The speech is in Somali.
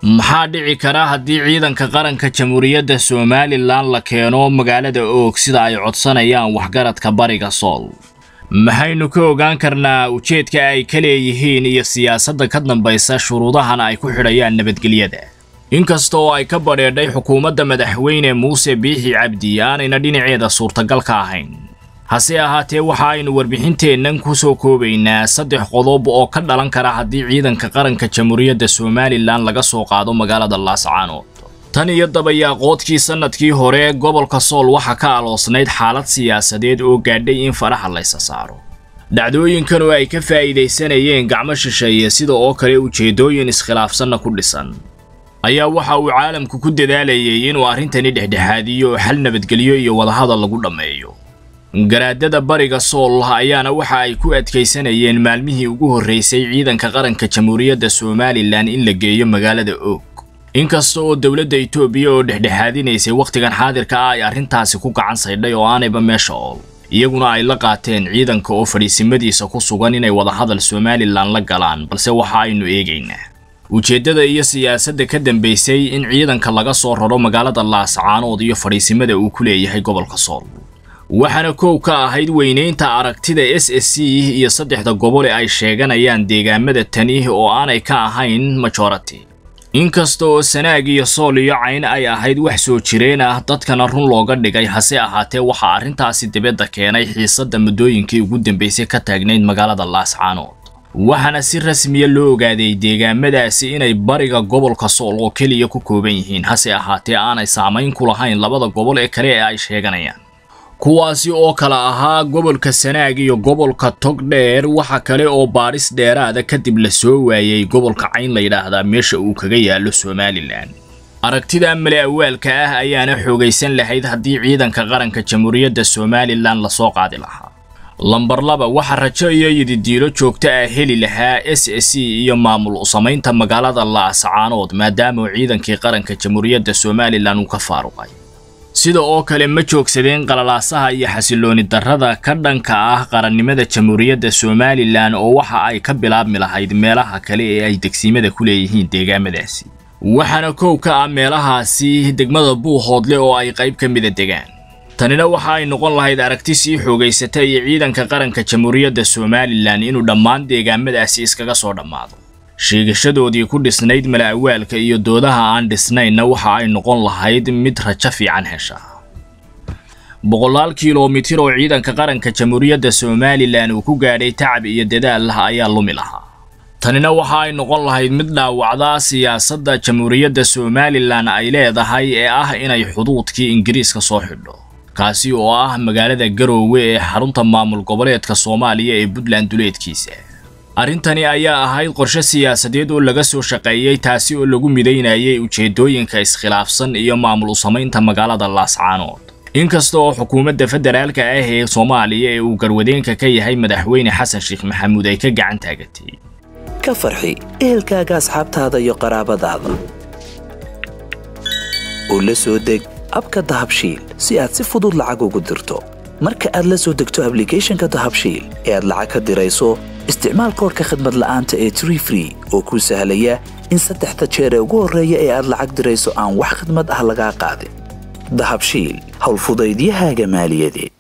maxaa dhici kara haddii ciidanka qaranka jamhuuriyadda somalilan la keeno magaalada oog sida ay codsanayaan waxgaradka bariga sool maxaynu ka ogaan karnaa ujeedka ay ka leeyihiin iyo siyaasadda ka dambaysa shuruudahan ay ku xidhayaan nabadgelyada inkasta oo ay ka badheedhay xukuumadda madaxweyne muuse biixi cabdi aanayna dhinaceeda suurtagal ka ahayn hase ahaatee waxa aynu warbixinteennan ku soo koobaynaa saddex qodob oo ka dhalan kara haddii ciidanka qaranka jamhuuriyadda somalilan laga soo qaado magaalada laascaanood tan iyo dabayaaqoodkii sannadkii hore gobolka sool waxaa ka aloosnayd xaalad siyaasadeed oo gaadhay in faraha laysa saaro dhacdooyinkan oo ay ka faa'iidaysanayeen gacmo shisheeye sida oo kale ujeeddooyin iskhilaafsanna ku dhisan ayaa waxa uu caalamku ku dadaalayay inuu arrintani dhexdhexaadiyo oo xal nabadgelyo iyo wadahadal lagu dhammeeyo garaadada bariga sool ayaana waxa ay ku adkaysanayeen maalmihii ugu horraysay ciidanka qaranka jamhuuriyadda somalilan in la geeyo magaalada oog inkasta oo dowladda itoobiya oo dhexdhexaadinaysay wakhtigan xaadirka ah ay arrintaasi ku gacan saydhay oo aanayba meesha ool iyaguna ay la qaateen ciidanka oo fadhiisimadiisa ku sugan inay wadahadal somalilan la galaan balse waxa aynu eegaynaa ujeeddada iyo siyaasadda ka dambaysay in ciidanka laga soo raro magaalada laascaanood iyo fadhiisimada uu ku leeyahay gobolka sool waxaana koow ka ahayd weynaynta aragtida s s c iyo saddexda gobole ay sheeganayaan deegaamada tani oo aanay ka ahayn majority inkasta oo sanaag iyo sool iyo cayn ay ahayd wax soo jireen ah dadkana run looga dhigay hase ahaatee waxaa arrintaasi dibadda keenay xiisadda muddooyinkii ugu dambaysay ka taagnayd magaalada laascaanood waxaana si rasmiya loo ogaaday deegaamadaasi inay bariga gobolka sool oo keliya ku kooban yihiin hase ahaatee aanay saamayn ku lahayn labada gobol ee kale ee ay sheeganayaan kuwaasi oo kala ahaa gobolka sanaag iyo gobolka togdheer waxa kale oo baadhis dheeraada kadib la soo waayey gobolka cayn la yidhaahdaa meesha uu kaga yaallo somalilan aragtida male awaalka ah ayaana xoogaysan lahayd haddii ciidanka qaranka jamhuuriyadda somalilan lasoo qaadi lahaa lambar laba waxa rajo iyo yididiilo joogto ah heli lahaa s s c iyo maamul samaynta magaalada laascaanood maadaama ciidankii qaranka jamhuuriyadda somalilan uu ka faaruqay sida oo kale ma joogsadeen qalalaasaha iyo xasilooni darrada ka dhanka ah qarannimada jamhuuriyadda somalilan oo waxa ay ka bilaabmi lahayd meelaha kale ee ay degsiimada ku leeyihiin deegaamadaasi waxaana koow ka ah meelahaasi degmada buuhoodle oo ay qayb ka mida degaan tanina waxa ay noqon lahayd aragti sii xoogaysata iyo ciidanka qaranka jamhuuriyadda somalilan inuu dhammaan deegaamadaasi iskaga soo dhammaado sheegashadoodii ku dhisnayd mala-awaalka iyo doodaha aan dhisnaynna waxa ay noqon lahayd mid rajo fiican hesha boqolaal kilomitir oo ciidanka qaranka jamhuuriyadda somalilan uu ku gaadhay tacab iyo dadaal ayaa lumi lahaa tanina waxa ay noqon lahayd mid dhaawacda siyaasadda jamhuuriyadda somalilan ay leedahay ee ah inay xuduudkii ingiriiska soo xidho kaasi oo ah magaalada garoowe ee xarunta maamul goboleedka soomaaliya ee puntland duleedkiisa arrintani ayaa ahayd qorshe siyaasadeed oo laga soo shaqeeyey taasi oo lagu midaynayay ujeeddooyinka iskhilaafsan iyo maamul u samaynta magaalada laascaanood inkasta oo xukuumadda federaalka ah ee soomaaliya ee uu garwadeenka ka yahay madaxweyne xasan sheekh maxamuud ay ka gacan taagatay ka farxi ehelkaaga asxaabtaada iyo qaraabadaada oo la soo deg abka dahabshiil si aad si fudud lacag ugu dirto marka aad la soo degto ablicathonka dahabshiil ee aad lacag ka dirayso isticmaal koorka khadmad la'aanta ee tree free oo kuu sahlaya in saddexda jeer ee ugu horreeya ee aad lacag dirayso aan wax khadmad ah lagaa qaadin dahabshiil howlfudaydiyahaaga maaliyadeed